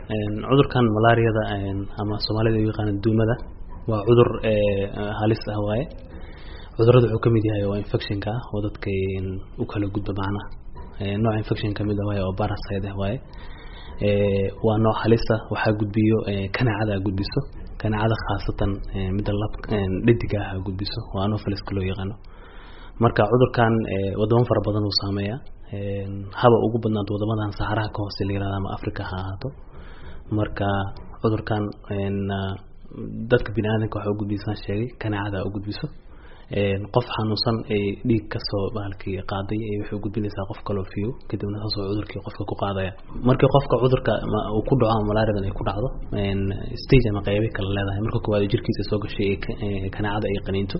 cudurkan malaariyada ama soomaalida u yaqaana duumada waa cudur halis ah waaye cudurada wuxuu kamid yahay waa infectionka ah oo dadka u kala gudba macnaha nooc infection kamid ah waaye oo parasite ah waaye waa nooc halisa waxaa gudbiyo kanaacada gudbiso kanaacada khaasatan midda lab dhediga ah gudbiso oo anopheles loo yaqaano marka cudurkan wadamo fara badan uu saameeya haba ugu badnaanto wadamadan saxaraha ka hoose la yirahdo ama africa ha ahaato marka cudurkan dadka bini aadanka waxa ugudbisaan sheegay kanaacada ugudbiso qof xanuunsan ay dhiig kasoo bahalkii qaaday waxay ugudbinaysaa qof kaloo fiyo kadibna saasoo cudurkii qofka ku qaadaya markii qofka cudurka uu ku dhaco ama malaariadan ay ku dhacdo stage ama qeybi kala leedahay marka koowaad jirkiisa soo gashay kanaacada ay qaniinto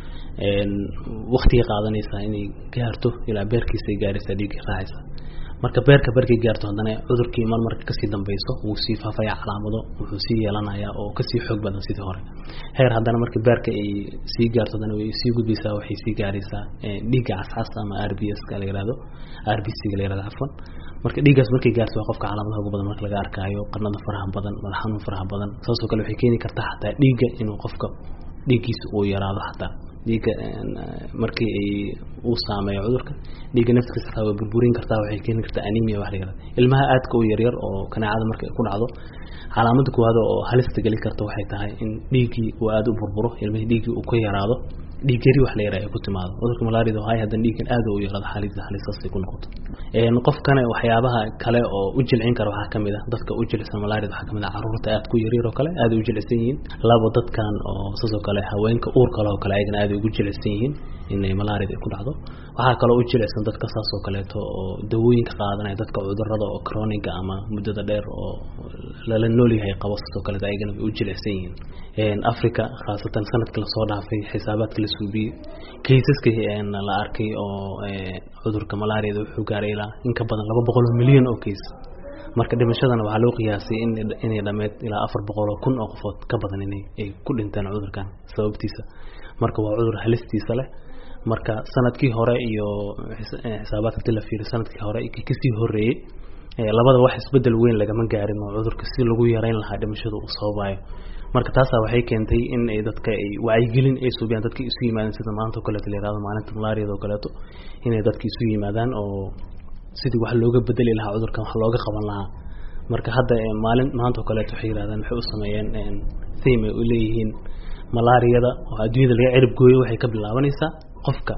waktigay qaadanaysaa inay gaarto ilaa beerkiisa ay gaaraysaa dhiiggii raacaysa marka beerka barkay gaarto haddana cudurkii mar marka kasii dambeyso wuu sii faafaya calaamado wuxuu sii yeelanaya oo kasii xoog badan sidii hore heer haddana marka beerka ay sii gaarto haddana way sii gudbaysaa waxay sii gaaraysaa dhiigga cascas ama r b s ka la yihahdo r b c ga la yihahdo cafwan marka dhiiggaas markay gaarto waa qofka calaamadaha ugu badan marka laga arkaayo qarnada faraha badan madax xanuun faraha badan saasoo kale waxay keeni kartaa xataa dhiigga inuu qofka dhiiggiisa uu yaraado xataa dhiigga markii ay uu saameeyo cudurka dhiigga naftiisa xataa way burburin kartaa waxay keeni kartaa anemia wax la yihahdo ilmaha aadka u yaryar oo kanaacada marka ku dhacdo calaamada koowaad oo halista geli karta waxay tahay in dhiiggii uu aada u burburo ilmihii dhiiggii uu ka yaraado dhiig yari wax la yaraha ay ku timaado cudurka malaariyada hay haddana dhiiggan aada u yaraado xaalida halistaasay ku noqoto qofkana waxyaabaha kale oo u jilcin kara waxaa kamid ah dadka u jilicsan malaariyada waxaa kamid ah caruurta aad ku yaryar oo kale aada u jilicsan yihiin labo dadkan oo saasoo kale haweenka uur kale oo kale ayagana aada ugu jilicsan yihiin inay malaariyada ay ku dhacdo waxaa kaloo u jilicsan dadka saasoo kaleeto oo dawooyinka qaadanaya dadka cudurada oo croniga ama muddada dheer oo lala noolyahay qabo saasoo kaleeto ayagana way u jilicsan yihiin africa khaasatan sanadkii lasoo dhaafay xisaabaadka la suubiyey kaysaska la arkay oo cudurka malaariyada wuxuu gaaray ilaa in ka badan laba boqol oo milyan oo kays marka dhimashadana waxaa loo qiyaasay inay dhameed ilaa afar boqol oo kun oo qofood ka badan inay ay ku dhinteen cudurkan sababtiisa marka waa cudur halistiisa leh marka sanadkii hore iyo xisaabaadka inti la fiiriy sanadkii hore kasii horeeyey labada wax isbedel weyn lagama gaarin oo cudurka si lagu yareyn lahaa dhimashada uu sababayo marka taasaa waxay keentay in ay dadka ay wacyigelin ay suubiyaan dadka isu yimaadaan sida maanta o kaleeto la yihahdo maalinta malaariyada oo kaleeto inay dadka isu yimaadaan oo sidii wax looga bedeli lahaa cudurkan wax looga qaban lahaa marka hadda maalin maanta oo kaleeto waxay yirahdaan waxay u sameeyeen theme ay u leeyihiin malaariyada oo adduunyada laga cirib gooyo waxay ka bilaabanaysaa qofka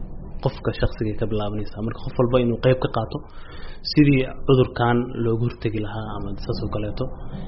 qofka shaksiga ka bilaabanaysaa marka qof walba inuu qeyb ka qaato sidii cudurkan looga hortegi lahaa ama saas oo kaleeto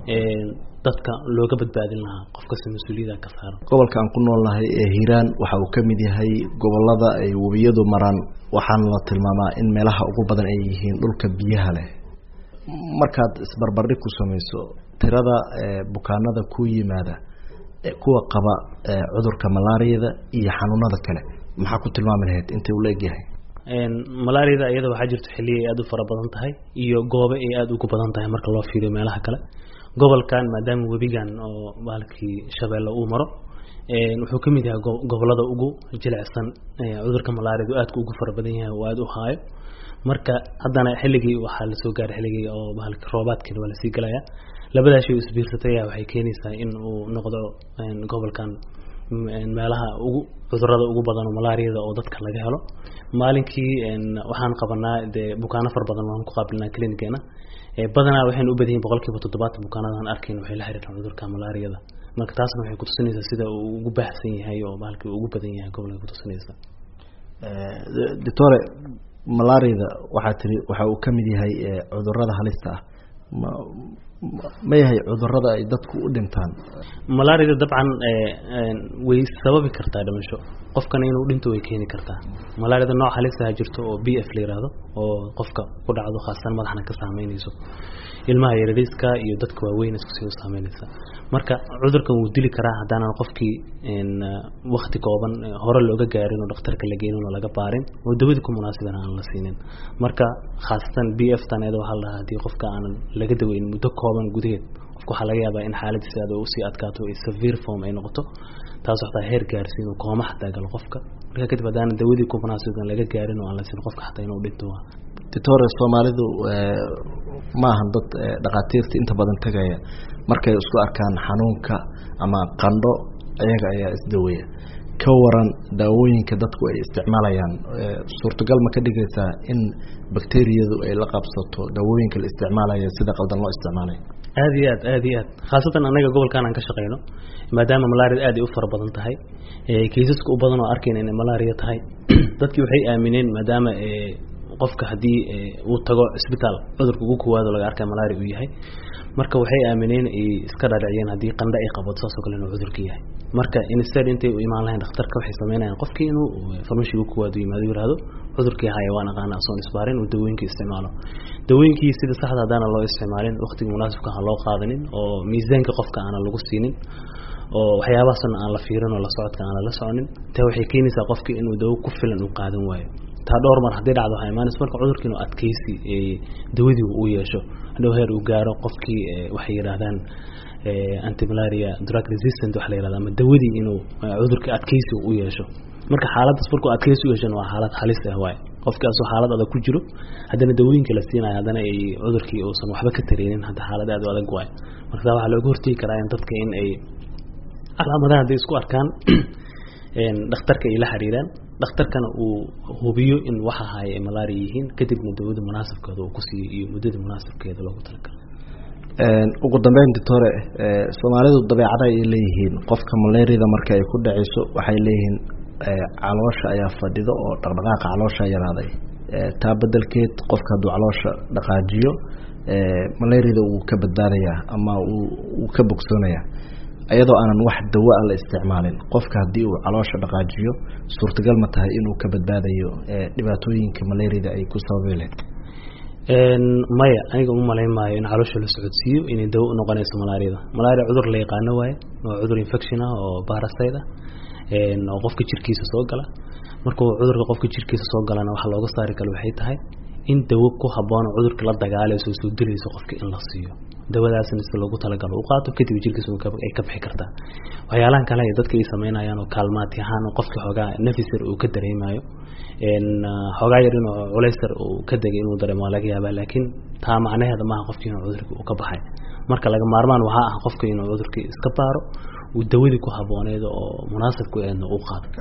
dadka looga badbaadin lahaa qof kasta mas-uuliyada ka saaran gobolka aan ku noolnahay ee hiiraan waxa uu ka mid yahay gobolada ay webiyadu maraan waxaana la tilmaamaa in meelaha ugu badan ay yihiin dhulka biyaha leh markaad isbarbardhig ku samayso tirada bukaanada ku yimaada kuwa qaba cudurka malaariyada iyo xanuunada kale maxaa ku tilmaami lahayd intay ula egyahay malaariyada iyada waxaa jirto xilliya ay aada u fara badan tahay iyo goobe ay aada ugu badan tahay marka loo fiiriyo meelaha kale gobolkan maadaama webigan oo bahalkii shabeelle uu maro wuxuu kamid yahay gobolada ugu jilicsan cudurka malaariyadu aadka ugu fara badan yahay oo aada u haayo marka haddana xilligii waxaa lasoo gaaray xilligii oo bahalki roobaadkiina waa lasii galaya labadaas shay isbiirsatay ayaa waxay keenaysaa in uu noqdo gobolkan meelaha ugu cudurada ugu badan oo malaariyada oo dadka laga helo maalinkii waxaan qabanaa dee bukaano fara badan waan ku qaabilnaa clinigeena badanaa waxaynu u badan yihin boqol kiiba toddobaatan bukaanadan arkayn waxay la xiriiraan cudurka malaariyada marka taasna waxay kutusinaysaa sida uu ugu baahsan yahay oo bahalkii ugu badan yahay gobolka kutusinaysa doctore malaariyada waxaa tiri waxa uu kamid yahay cudurada halista ah ma ma yahay cudurada ay dadku u dhintaan malaariyada dabcan way sababi kartaa dhimasho qofkana inuu dhinto way keeni kartaa malaariyada nooc halisaha jirto oo b f la yihahdo oo qofka ku dhacdo khaasatan madaxna ka saameynayso ilmaha yarariiska iyo dadka waaweyn iskusii u saameynaysa marka cudurkan wuu dili karaa haddaanan qofkii wakti kooban hore looga gaarin oo dhakhtarka la geenin oo laga baarin oo dawadii ku munaasiban aan la siinin marka khaasatan b f tan iyada waxaa la dhahaa haddii qofka aanan laga daweyn muddo kooban gudaheed qofka waxaa laga yaabaa in xaaladiisa aad usii adkaato ay severe form ay noqoto taas waxtaa heer gaarsiin oo kooma xataa galo qofka marka kadib haddaanan dawadii ku munaasiban laga gaarin oo aan la siin qofka xataa inuu dhinto doctore soomaalidu maahan dad dhakhaatiirta inta badan tegaya markay isku arkaan xanuunka ama qandho iyaga ayaa isdaweya ka waran daawooyinka dadku ay isticmaalayaan suurtagal ma ka dhigaysaa in bakteriyadu ay la qabsato daawooyinka la isticmaalaya sida qaldan loo isticmaalayo aada iyo aad aada iyo aad khaasatan anaga gobolkan aan ka shaqeyno maadaama malaria aad ay u fara badan tahay kaysaska u badan oo arkayna inay malaria tahay dadkii waxay aamineen maadaama qofka haddii uu tago cisbitaal cudurka ugu kowaado laga arkay malaria uu yahay marka waxay aamineen ay iska dhaadhiciyeen haddii qandho ay qabato saasoo kale inuu cudurka yahay marka instead intay u imaan lahayn dhakhtarka waxay sameynayaan qofkii inuu farmashi ugu kowaado yimaado yihahdo cudurkii haya waan aqaana asoon isbaarin uu dawooyinkii isticmaalo dawooyinkii sida saxda haddaana loo isticmaalin waqtiga munaasibka aan loo qaadanin oo miisaanka qofka aanan lagu siinin oo waxyaabahaasna aan la fiirin oo la socodka aanan la soconin taa waxay keenaysaa qofkii inuu dawo ku filan uu qaadan waayo taa dhowr mar haddii dhacdo waxaa imaanaysa marka cudurkii inuu adkeysi dawadii uu yeesho hadhow heer uu gaaro qofkii waxay yidhaahdaan antimalaria drug resistant waxa la yihahda ama dawadii inuu cudurkii adkeysi u yeesho marka xaaladdaas markuu adkeysi u yeeshana waa xaalad halis ah waaye qofkii asoo xaalad adag ku jiro haddana dawooyinka la siinayo haddana ay cudurkii uusan waxba ka tareynin hadda xaalad aad u adag waaye marka taa waxaa looga hortegi karaa in dadka in ay calaamadaha hadday isku arkaan dhakhtarka ay la xiriiraan dhakhtarkana uu hubiyo in waxa haya ay malaria yihiin kadibna dawada munaasabkeeda uu kusiiyo iyo muddada munaasabkeeda loogu talagalo ugu dambeyn doctore soomaalidu dabeecada ay leeyihiin qofka malariada marka ay ku dhaceyso waxay leeyihiin caloosha ayaa fadhido oo dhaqdhaqaaqa caloosha yaraaday taa bedelkeed qofka hadduu caloosha dhaqaajiyo malariada wuu ka badbaadayaa ama wuu ka bogsoonayaa iyadoo aanan wax dawa a la isticmaalin qofka haddii uu caloosha dhaqaajiyo suurtagal ma tahay inuu ka badbaadayo dhibaatooyinka malariada ay ku sababi lahayd maya aniga uma malayn maayo in caloosha la socodsiiyo inay dawo u noqonayso malaariada malaria cudur la yaqaano waaye waa cudur infection ah oo barasite ah oo qofka jirkiisa soo gala markuu cudurka qofka jirkiisa soo galana waxa looga saari kale waxay tahay in dawo ku habboon oo cudurka la dagaalayso soo dilayso qofka in la siiyo dawadaasna si loogu talagalo u qaato kadib jirkiisa ay ka bixi kartaa waxyaalahan kale ay dadka ay sameynayaan oo kaalmaati ahaan qofka xoogaa nafisar uu ka dareemayo xoogaa yar inuu culaysar uu ka degay inuu dareemo waa laga yaabaa laakiin taa macnaheeda maaha qofkii inuu cudurkii uu ka baxay marka laga maarmaan waxaa ah qofka inuu cudurkii iska baaro uu dawadii ku habbooneed oo munaasibku eedna uu qaado